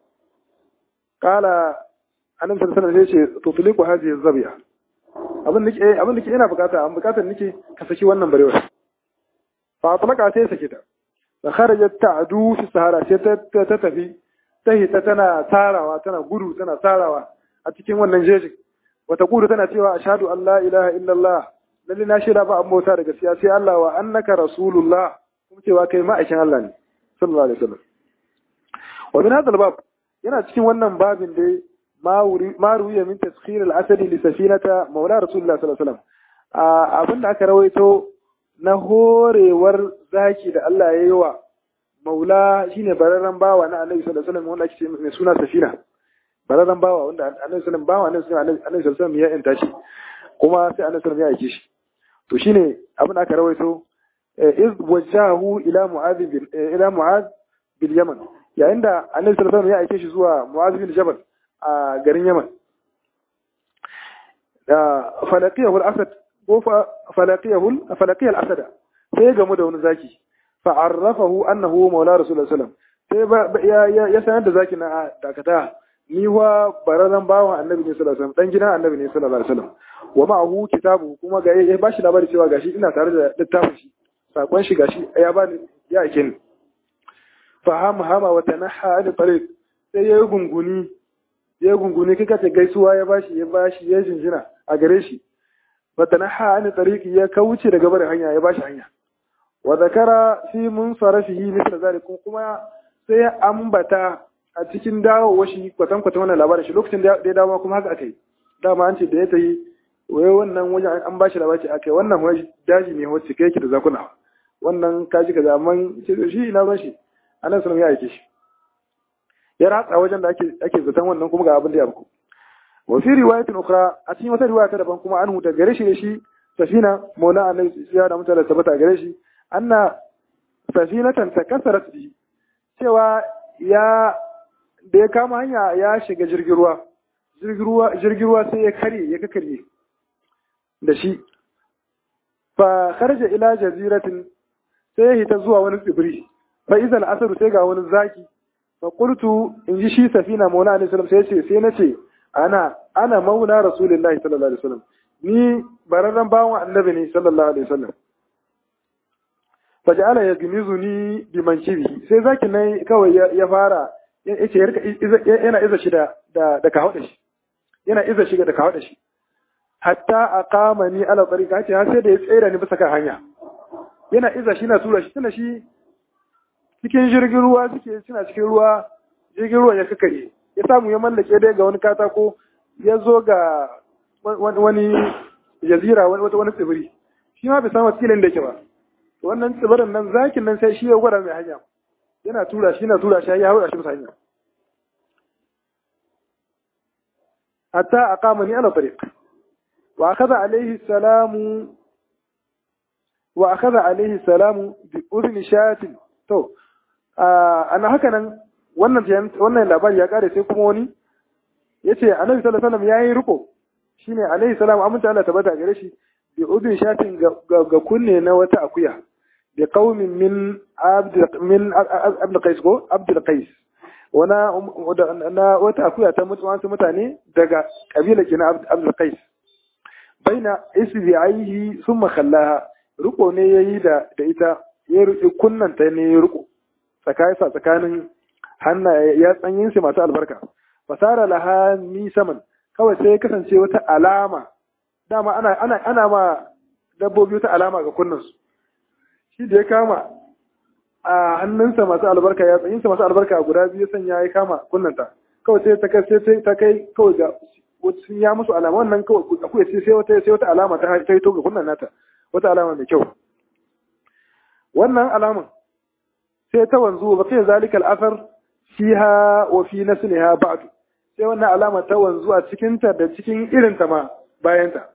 qala annabi sallallahu alaihi wasallam sai ce tutliqu hadhihi zabiya abin nake eh abin nake ina bukata an bukatar nake ka saki wannan barewa fa atlaka sai sake ta fa kharajat ta'du fi sahara sai ta ta tafi ta hita tana tarawa tana gudu tana tarawa a cikin wannan jejin wata gudu tana cewa ashhadu an la ilaha illallah lalle na shaida ba an bauta da gaskiya sai Allah wa annaka rasulullah kuma cewa kai ma'aikin Allah ne sallallahu alaihi wasallam wa min hadha bab yana cikin wannan babin dai ma ruwiya min taskhir al-asadi li safinata maula rasulullah sallallahu alaihi wasallam abinda aka rawaito na horewar zaki da Allah ya yi wa maula shine bararren bawa na annabi sallallahu alaihi wasallam wanda ake mai suna safina bararren bawa wanda annabi sallallahu bawa annabi sallallahu alaihi wasallam ya yanta shi kuma sai annabi sallallahu ya aike shi to shine abin da aka rawaito iz wajahu ila mu'adh ila mu'adh bil yaman yayin da annabi sallallahu alaihi ya aike shi zuwa mu'adh bin jabal a garin yaman da falaqiyahu al-asad ko falaqiyahu falaqiyal asada sai ya gamu da wani zaki fa'arrafahu annahu maula rasulullah sallallahu sai ya sanar da zaki na dakata ni wa bararran bawan annabi ne sallallahu alaihi wasallam dan gidan annabi ne sallallahu alaihi wasallam wa ma'ahu kitabu kuma ga ya bashi labari cewa gashi ina tare da littafin shi sakon shi gashi ya bani ya ake ni fa hama hama wa tanaha an tariq sai ya gunguni ya gunguni kika ce gaisuwa ya bashi ya bashi ya jinjina a gare shi fa tanaha an tariq ya kauce daga barin hanya ya bashi hanya wa zakara fi munsarafihi mithla zalikum kuma sai ambata a cikin dawowa shi kwatan kwatan wannan labarin shi lokacin da ya dawo kuma haka akai dama an ce da ya tayi wai wannan wajen an bashi labari akai wannan wai daji ne wacce kai yake da zakuna wannan kaji kaza amma ce shi ina ban shi anan sunan ya aike shi ya ratsa wajen da ake ake zaton wannan kuma ga abin da ya buku wa fi riwayatin ukhra a cikin wata riwaya ta daban kuma an huta gare shi da shi safina maula annabi ya da mutane tabbata gare shi anna safinatan takasarat bi cewa ya da ya kama hanya ya shiga jirgin ruwa jirgin ruwa sai ya karye ya kakarye da shi fa kharja ila jaziratin sai ya hita zuwa wani tsibiri fa izal asaru sai ga wani zaki fa qultu in ji shi safina maula alaihi salam sai ce sai nace ana ana maula rasulullahi sallallahu alaihi wasallam ni bararren bawan annabi ne sallallahu alaihi wasallam fa ja'ala yagmizuni bi mankibi sai zaki nan kawai ya fara yace yana iza shi da da kawo da shi yana iza shi da kawo da shi hatta aqama ni ala tariqa ce har sai da ya tsere ni bisa kan hanya yana iza shi na tura shi tana shi cikin jirgin ruwa suke suna cikin ruwa jirgin ruwa ya kakare ya samu ya mallake dai ga wani katako ya zo ga wani jazira wani wata wani tsibiri shi ma bai samu filin da yake ba wannan tsibirin nan zakin nan sai shi ya gwada mai hanya yana tura shi yana tura shi ya haura shi bisa hanya hatta aqamani ala tariq wa akhadha alayhi salamu wa akhadha alayhi salamu bi udni shatin to ana haka nan wannan wannan labari ya kare sai kuma wani yace annabi sallallahu alaihi wasallam yayi riko shine alaihi salam aminta Allah tabbata gare shi bi udni shatin ga kunne na wata akuya bi qaumin min abd min abd qais ko abd qais wana na wata akuya ta mutu wasu mutane daga kabila kina abd qais baina isbi'aihi thumma khallaha riko ne yayi da da ita ya ruki kunnan ta ne ya riko tsakanin sa tsakanin hanna ya tsanyin su masu albarka fasara laha ni saman kawai sai ya kasance wata alama dama ana ana ana ma dabbobi wata alama ga kunnansu shi da ya kama a hannunsa masu albarka ya tsayinsa masu albarka guda biyu sanya ya kama kunnanta kawai sai ta kai sai ta kai kawai ga sun ya musu alama wannan kawai akwai sai sai wata sai wata alama ta ta to ga kunnan nata wata alama mai kyau wannan alaman sai ta wanzu ba kai zalika al-athar fiha wa fi nasliha ba'd sai wannan alama ta wanzu a cikin ta da cikin irin ta ma bayan ta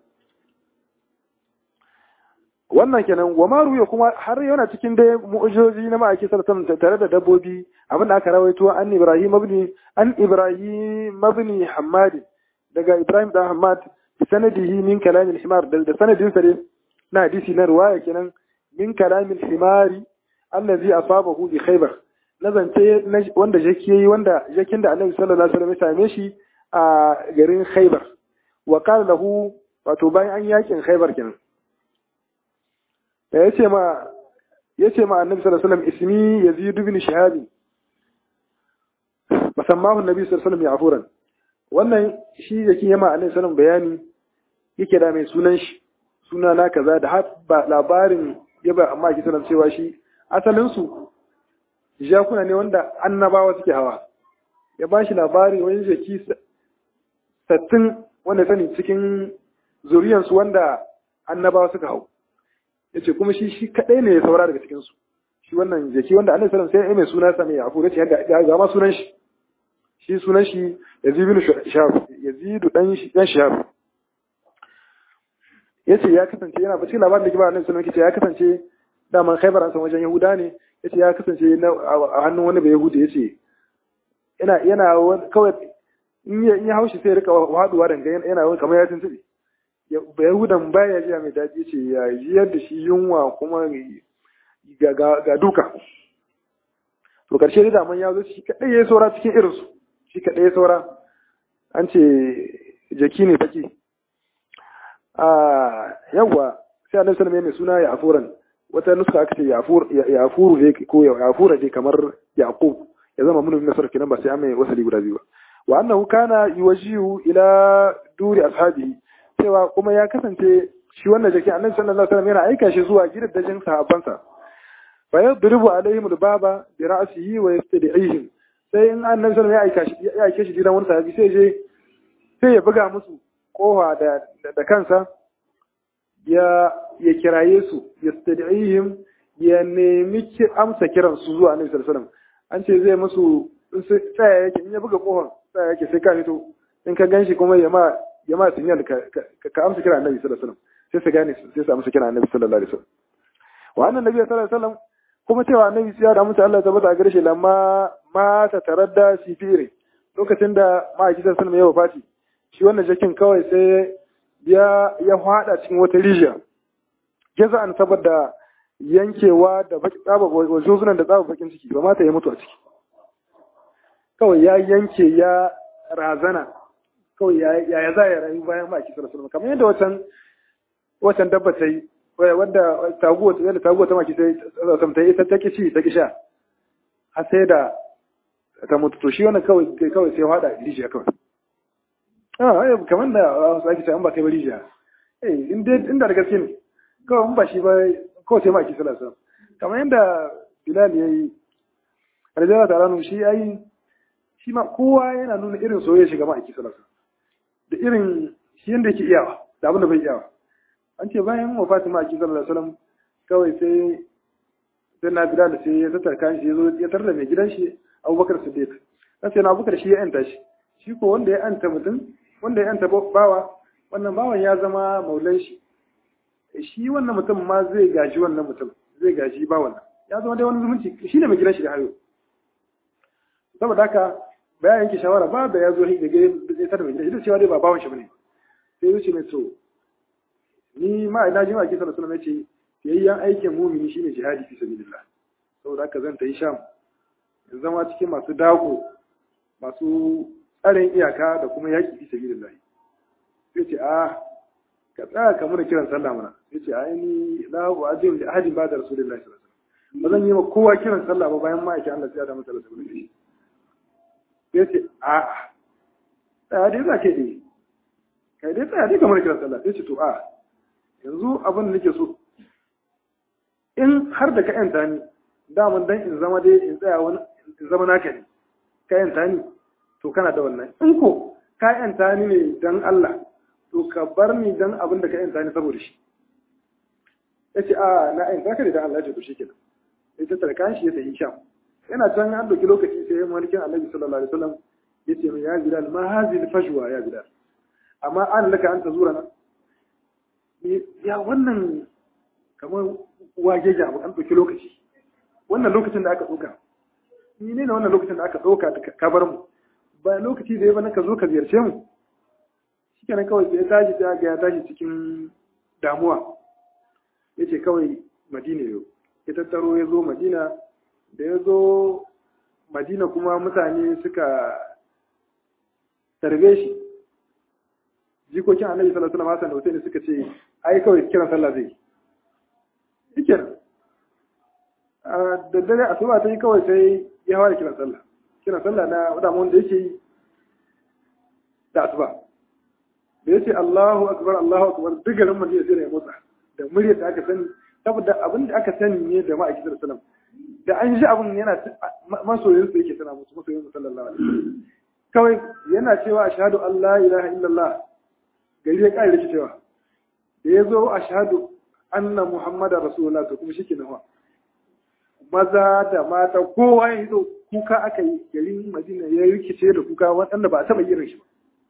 wannan kenan wa maru ya kuma har yana cikin dai mu'ujizoji na ma'aiki sallallahu tare da dabbobi abin da aka rawaito an Ibrahim ibn an Ibrahim ibn Hammad daga Ibrahim da Hammad sanadihi min kalamin himar da sanadin sa na hadisi na ruwaya kenan min kalamin himari allazi asabahu bi khaybar na zance wanda jaki yayi wanda jakin da annabi sallallahu alaihi wasallam ya same shi a garin khaybar wa qala lahu wato bayan an yakin khaybar kenan da yace ma yace ma annabi sallallahu alaihi wasallam ismi yazid ibn shihab musammahu annabi sallallahu alaihi wasallam yafuran wannan shi yake yama annabi sallallahu bayani yake da mai sunan shi suna na kaza da har ba labarin ya ba amma ki sanar cewa shi asalin su jakuna ne wanda annabawa suke hawa ya ba shi labari wani jaki sattin wanda sani cikin zuriyansu wanda annabawa suka hau ya ce kuma shi shi kaɗai ne ya saura daga cikinsu shi wannan jaki wanda annabi sallam sai ya mai suna sa mai afu ya ce yadda ga ma sunan shi shi sunan shi yazid bin shahab yazid dan dan shahab yace ya kasance yana ba cikin labarin da ke ba annabi sallam yace ya kasance daman khaybar an san wajen yahuda ne yace ya kasance a hannun wani bai yahudi yace yana yana kawai in ya haushi sai ya rika haduwa danga yana wani kamar ya tuntuɓe ba yahudan baya jiya mai daɗi ce ya jiyar da shi yunwa kuma ga duka to karshe da daman ya zo shi kaɗai ya saura cikin irinsu shi kaɗai ya saura an ce jaki ne baki a yawwa sai annabi sallallahu mai suna ya afuran wata nuska aka ce ya afuru ne ko ya afura ne kamar yaqub ya zama mun nasar kenan ba sai an mai wasali guda biyu ba wa annahu kana yuwajihu ila duri ashabihi cewa kuma ya kasance shi wannan jaki annabi sallallahu alaihi wasallam yana aika shi zuwa gidajen sahabbansa fa yadribu alaihim albaba bi ra'sihi wa yastad'ihim sai in annabi sallallahu alaihi wasallam ya aike shi gidan wani sahabi sai je sai ya buga musu kofa da da kansa ya ya kiraye su yastad'ihim ya nemi amsa kiran su zuwa annabi sallallahu alaihi wasallam an ce zai musu tsaya yake in ya buga kofar tsaya yake sai ka fito in ka ganshi kuma ya ma ya ma sinyal ka ka amsa kira annabi sallallahu alaihi wasallam sai su gane sai su amsa kira annabi sallallahu alaihi wasallam wa annan nabi sallallahu alaihi wasallam kuma cewa annabi sai da mutu Allah tabbata a gare shi lamma ma ta taradda sifiri lokacin da ma'aiki sallallahu alaihi wasallam ya wafati shi wannan jakin kawai sai ya ya hada cikin wata rijiya jaza'an saboda yankewa da baki tsaba wajozunan da tsaba bakin ciki ba mata ya mutu a ciki kawai ya yanke ya razana kawai ya ya za ya rayu bayan ma'aiki sallallahu alaihi kamar yadda wacan wacan dabba ta yi wanda taguwa ta yadda taguwa ta maki sai ta yi ta ki ci ta ki sha har sai da ta mutu to shi wannan kawai kawai sai hada rijiya kawai ah kamar da wasu ake cewa an ba kai ba rijiya eh inda da gaske ne kawai in ba shi ba kawai sai ma'aiki sallallahu alaihi kamar yadda bilal ya yi rajala ta ranu shi ya yi shi ma kowa yana nuna irin soyayya shiga ma'aiki sallallahu da irin shi yanda yake iyawa da abin da bai iyawa an ce bayan wafatin ma'aiki sallallahu alaihi wasallam kawai sai sai na bila da sai ya tattara kayan shi ya zo ya tarda mai gidan shi abubakar siddiq dan sai na abubakar shi ya yanta shi shi ko wanda ya yanta mutum wanda ya yanta bawa wannan bawan ya zama maulan shi shi wannan mutum ma zai gaji wannan mutum zai gaji bawan ya zama dai wani zumunci shi ne mai gidan shi da hayo saboda haka bayan yanke shawara ba da ya zo da ga zai tar mai gida ita cewa dai ba bawan shi bane sai wuce mai to ni ma ina ji ma kisa sallallahu alaihi wasallam ce yayyan aikin mumini shine jihadi fi sabilillah saboda haka zan ta yi sham in zama cikin masu dago masu tsarin iyaka da kuma yaki fi sabilillah sai ce a ka tsaya ka muna kiran sallah mana sai ce ai ni la wa'adin da ahadin ba da rasulullahi sallallahu alaihi wasallam ba zan yi ma kowa kiran sallah ba bayan ma'aikin Allah sai ya da masa rasulullahi ya ce a tsaya dai za ka yi kai dai tsaya dai kamar kiran sallah ya ce to a yanzu abin da nake so in har da ka yanta ni daman dan in zama dai in tsaya wani in zama naka ne ka yanta ni to kana da wannan in ko ka yanta ni ne dan Allah to ka bar ni dan abin da ka yanta ni saboda shi ya ce a na yanta ka ne dan Allah ya ce to shi kenan ya tattara kan shi ya sayi sham yana can an ɗauki lokaci sai ya malikin annabi sallallahu alaihi wasallam ya ce ya bilal ma hazil fajwa ya bilal amma an laka an tazura na ya wannan kamar wage ga abu an ɗauki lokaci wannan lokacin da aka ɗauka ni ne wannan lokacin da aka ɗauka ka bar mu ba lokaci da ya bana ka zo ka ziyarce mu shikenan kawai sai ya tashi sai ga ya tashi cikin damuwa yace kawai Madina yau ya tattaro ya zo Madina da ya zo Madina kuma mutane suka tarbe shi jikokin annabi sallallahu alaihi wasallam da Hussein suka ce ai kawai kiran sallah zai yi kenan da dare asuba ta yi kawai sai ya fara kiran sallah kiran sallah na wadama wanda yake yi da asuba da yace Allahu akbar Allahu akbar duk garin Madina sai ya motsa da muryar da aka sani saboda abin da aka sani ne da ma'aikin sallallahu alaihi wasallam da an ji abin yana masoyin su yake tana musu masoyin su sallallahu alaihi wasallam kawai yana cewa ashhadu an la ilaha illallah gari ya kare shi cewa da ya zo ashhadu anna muhammadar rasulullah to kuma shike nawa maza da mata kowa ya zo kuka aka yi garin madina ya rikice da kuka waɗanda ba a taɓa irin shi ba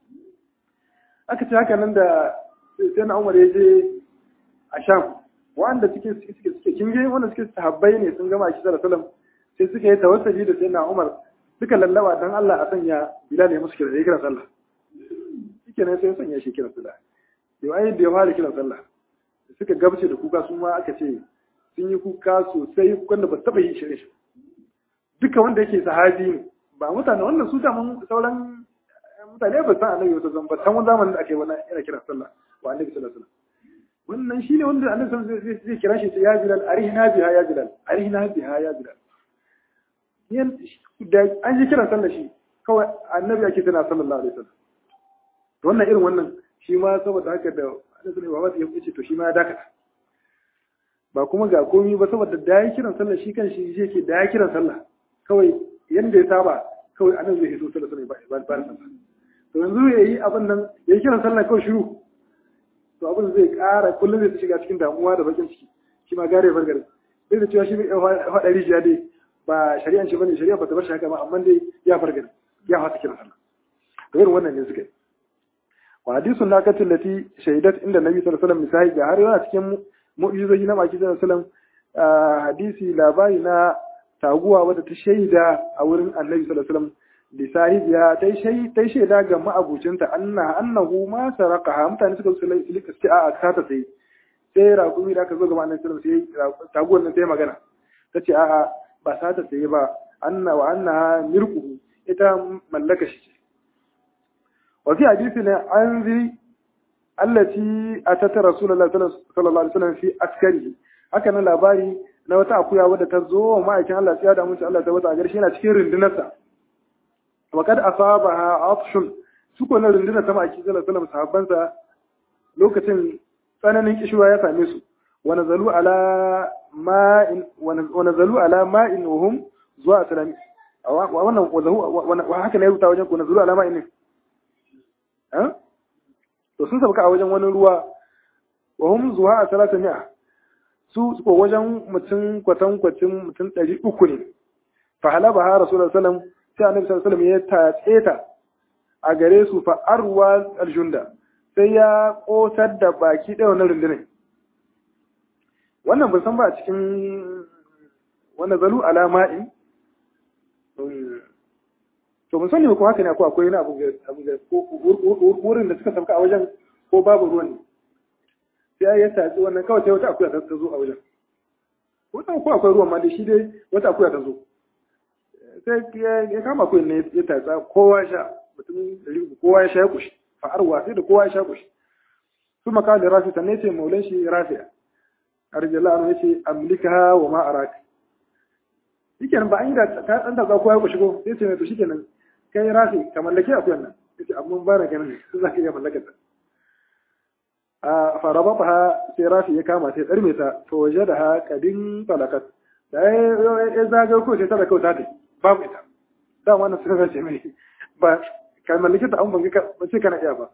aka ce haka nan da sai na umar ya je a sham wanda suke suke suke kin ga wanda suke sahabbai ne sun gama shi da sallam sai suka yi tawassuli da sai na umar suka lallaba dan Allah a sanya bilal ya musu kira da kiran sallah shike ne sai sanya shi kiran sallah yau ai da ya fara kiran sallah suka gabce da kuka su ma aka ce sun yi kuka sosai wanda ba taɓa yi shirye shi duka wanda yake sahabi ne ba mutane wannan su daman sauran mutane ba san annabi wata zan ba san wani zamanin da ake wannan yana kiran sallah wa annabi sallallahu alaihi wasallam wannan shine wanda annabi sallallahu alaihi wasallam zai kira shi ya bilal arihna biha ya bilal arihna biha ya bilal yan da an ji kiran sallah shi kawai annabi ake tana sallallahu alaihi wasallam wannan irin wannan shi ma saboda haka da annabi sallallahu alaihi wasallam ya ce to shi ma ya dakata ba kuma ga komi ba saboda da ya kiran sallah shi kan shi je ke da ya kiran sallah kawai yanda ya saba kawai anan zai hito sallah sallah ba ba sallah to yanzu ya yi abin nan ya yi kiran sallah kawai shiru to abin zai ƙara kullum zai shiga cikin damuwa da bakin ciki shi ma gare bar garin duk da cewa shi bai faɗa rijiya dai ba shari'an shi bane shari'a ba ta bar shi haka ba amma dai ya far garin ya fata kiran sallah to irin wannan ne suka yi wa hadisun nakatin lati shaidat inda nabi sallallahu alaihi wasallam misali ga har yana cikin mu'jizoji na maki sallallahu alaihi wasallam hadisi labari na taguwa wadda ta shaida a wurin annabi sallallahu alaihi wasallam da sahibiya ta shaida ta shaida ga ma'abucinta anna annahu ma saraqaha mutane suka su lika ce a ta ta sai sai raƙumi da aka zo ga annabi sallallahu alaihi wasallam sai taguwar nan sai magana tace a a ba sa ta sai ba anna wa annaha mirquhu ita mallaka shi wa fi hadisi ne an zi allati atata rasulullahi sallallahu alaihi wasallam fi askari haka nan labari na wata akuya wadda ta zo wa ma'aikin Allah sai ya damu Allah ta wata garshi yana cikin rundunarsa wa kad asabaha atshun su ko na rundunar ta ma'aikin sallallahu alaihi wasallam sahabbansa lokacin tsananin kishuwa ya same su wa nazalu ala ma'in wa nazalu ala ma'in wa hum zuwa salami wannan wa haka ne rubuta wajen ku nazalu ala ma'in ne to sun sauka a wajen wani ruwa wa hum zuwa a salata mi'a su ko wajen mutum kwatan kwacin mutum ɗari uku ne fa halaba ha rasulullah sallam sai annabi sallallahu alaihi ya tatse ta a gare su fa arwa aljunda sai ya kosar da baki ɗaya wannan rundunar wannan ban san ba a cikin wannan zalu alama'in to mun sani ko haka ne ko akwai wani abu ga ko wurin da suka sauka a wajen ko babu ruwan ne sai ya tatsi wannan kawai sai wata akuya ta zo a wajen wannan ko akwai ruwan ma da shi dai wata akuya ta zo sai ya kama akuya ne ya tatsa kowa sha mutum kowa ya sha ya kushi fa'arwa sai da kowa ya sha kushi su maka da rafi sannan ce maulan shi rafi'a arjala anu yace amlikaha wa ma araka shikenan ba an yi da ta dan da kowa ya kushi ko sai ce mai to shikenan kai rafi ka mallake akuyan nan yace amma ba na ganin su zaka iya mallakar ta a farabata sai rafi ya kama sai tsarme ta to waje da ha kadin talakat da ya zaga ko sai ta da kauta ta babu ita da wannan sun zace mai ba ka mallake ta an ban ga ba ce kana iya ba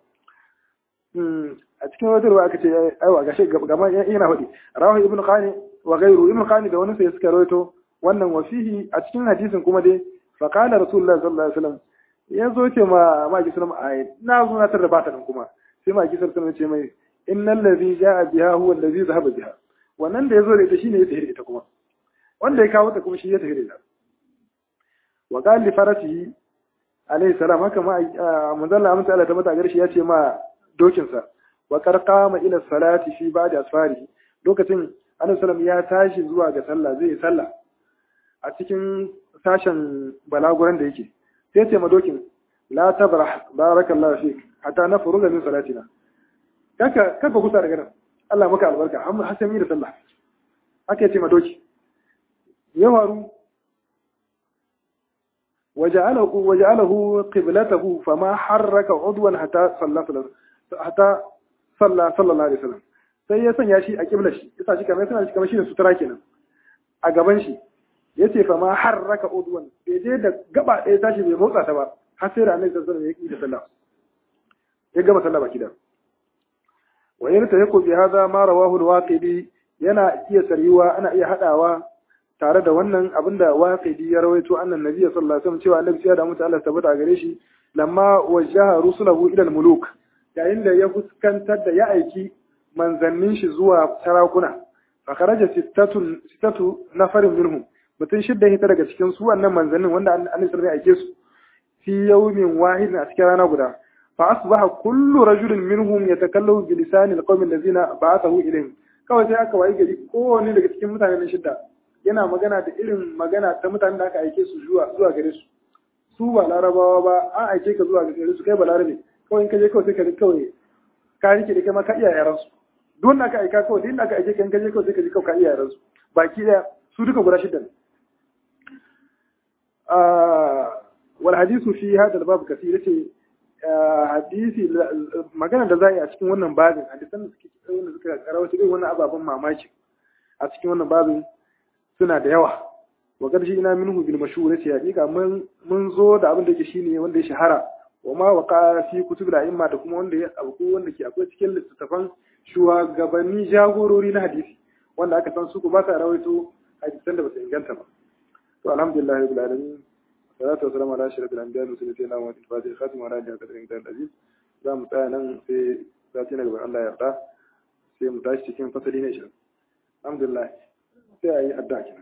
a cikin wata ruwa aka ce aiwa gashi gama yana hudi rawahu ibnu qani wa ghayru ibnu qani da wani sai suka rawaito wannan wasihi a cikin hadisin kuma dai fa qala rasulullahi sallallahu alaihi wasallam ya zo ce ma ma ki sallama ai na zo na tarda bata nan kuma sai ma ki sallama ce mai innal ladhi jaa biha huwa alladhi dhahaba biha wannan da yazo da ita shine ya tafi ita kuma wanda ya kawo ta kuma shi ya tafi da ita wa qala li farasihi alayhi salam haka ma manzon Allah amsa Allah ta mata garshi ya ce ma dokinsa wa qarqama ila salati fi ba'di asfari lokacin annabi sallam ya tashi zuwa ga sallah zai yi sallah a cikin sashen balaguran da yake sai ce madokin la tabrah barakallahu fik hatta nafruga min salatina kaka kaka kusa daga nan Allah maka albarka amma hasami da sallah haka yace madoki ya faru وجعله وجعله قبلته فما حرك عضوا حتى صلى حتى صلى صلى الله عليه وسلم sai ya sanya shi a kiblar shi yasa shi kamar suna shi kamar shi da sutura kenan a gaban shi yace fa ma harraka udwan bai je da gaba ɗaya tashi bai motsa ta ba har sai da annabi sallallahu alaihi wasallam ya yi da sallah ya gama sallah baki da wa yarta yako bi hada ma rawahu al-waqidi yana iya sariyuwa ana iya hadawa tare da wannan abinda waqidi ya rawaito annan nabiyyi sallallahu alaihi wasallam cewa annabi ya da mutu Allah tabbata gare shi lamma wajaha rusulahu ila al-muluk yayin da ya fuskantar da ya aiki manzannin shi zuwa sarakuna fa kharaja sittatun sittatu nafarin minhum mutun shidda hita daga cikin su wannan manzannin wanda annabi sallallahu alaihi wasallam ya aike su fi yawmin wahidin a cikin rana guda fa asbaha kullu rajulin minhum yatakallamu bi lisani alqawmi allazina ba'athahu ilayhim kawai sai aka wayi gari kowanne daga cikin mutanen shidda yana magana da irin magana ta mutanen da aka aike su zuwa zuwa gare su su ba larabawa ba an aike ka zuwa gare su kai ba larabe kawai in ka je kawai sai ka ji kawai ka rike da kai ma ka iya yaran su duk wanda aka aika kawai duk aka aike ka in ka je kawai sai ka ji kawai ka iya yaran su baki daya su duka guda shidda ne wal hadisu fi hada babu kasir yace hadisi magana da za a yi a cikin wannan babin hadisan da suke wanda suka karawata irin wannan ababen mamaki a cikin wannan babin suna da yawa wa ƙarshe ina minhu bil mashhur yace hakika mun mun zo da abin da yake shine wanda ya shahara wa ma waqa fi kutub da imma da kuma wanda ya abu wanda ke akwai cikin littattafan shugabanni jagorori na hadisi wanda aka san su ko ba sa rawaito hadisan da ba su inganta ba to alhamdulillah rabbil alamin salatu wassalamu ala ashrafil anbiya'i wa sayyidina muhammadin fatih khatim wa ala alihi wa sahbihi aziz za mu tsaya nan sai zati na gaban Allah ya yarda sai mu tashi cikin fasali ne shi alhamdulillah sai ayi addu'a